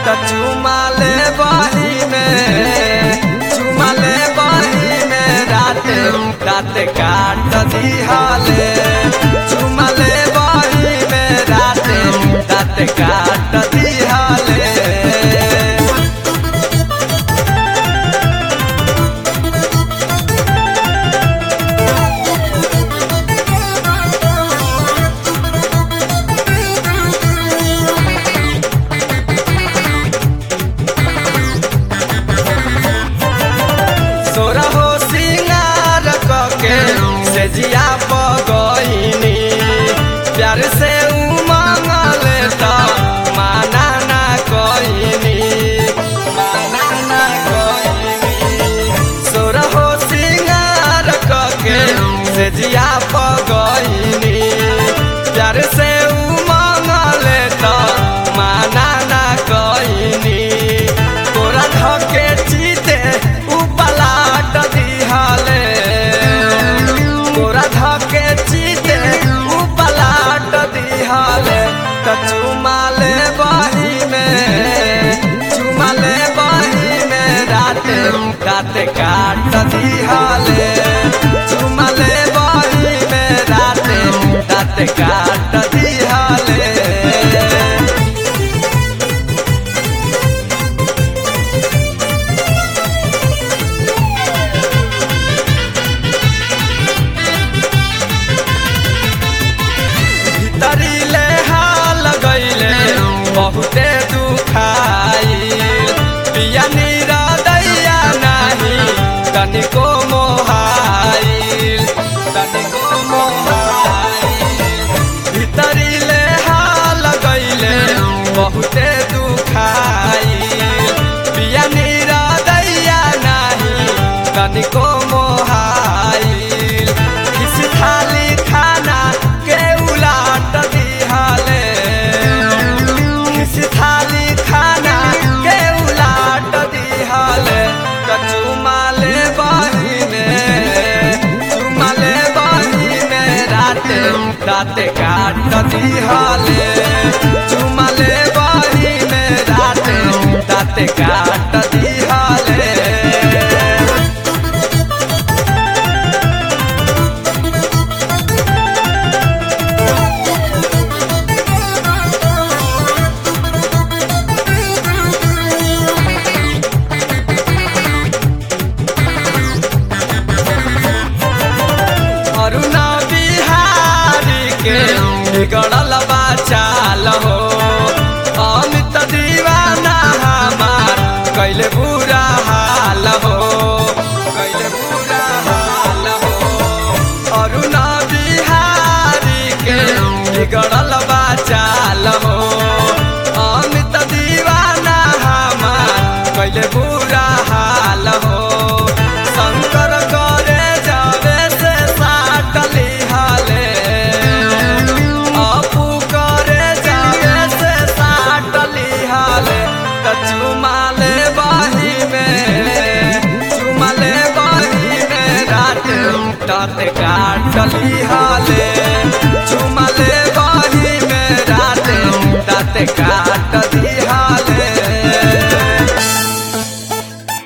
त चुमाले बही में चुमाले बही में राते राते काट दिहले चुमाले बही में राते राते काट दिहले सोरहो सिंगार कके से जिया पगइनी प्यार से उमंगल त माना ना कइनी माना ना कइनी सोरहो सिंगार कके से जिया पगइनी प्यार से उमंगल त माना ना कइनी तोरा धके चीते उपलाट दिहले तोरा धके चीते उपलाट दिहले त चुमाले बही में चुमाले बही में राते राते काट दिहले चुमाले बही में राते राते काट दिहले भीतरीले हाल गईले बहुते दुखाई पिया नीरा दैया नाही तनिको मोहाइल तनिको मोहाइल भीतरीले हाल गईले बहुते दुखाई पिया नीरा दैया नाही तनिको मोहाइल किसी थाली खाना के उलाट दिहले किसी थाली खाना के उलाट दिहले त चुमाले बहिने चुमाले बहिने राते राते काट दिहले चुमाले बहिने राते राते काट दिहले अरुणा बिहारी के बिगड़ल बाचाल हो अमित दीवाना हमार कैले बुरा हाल हो कैले बुरा हाल हो अरुणा बिहारी के बिगड़ल बाचाल हो अमित दीवाना हमार कैले बुरा हाल हो शंकर करे जावे से साटली हाले अपू करे जावे से साटली हाले त चुमाले बाही में चुमाले बाही में रात रात काटली हाले चुमाले बाही में रात रात काट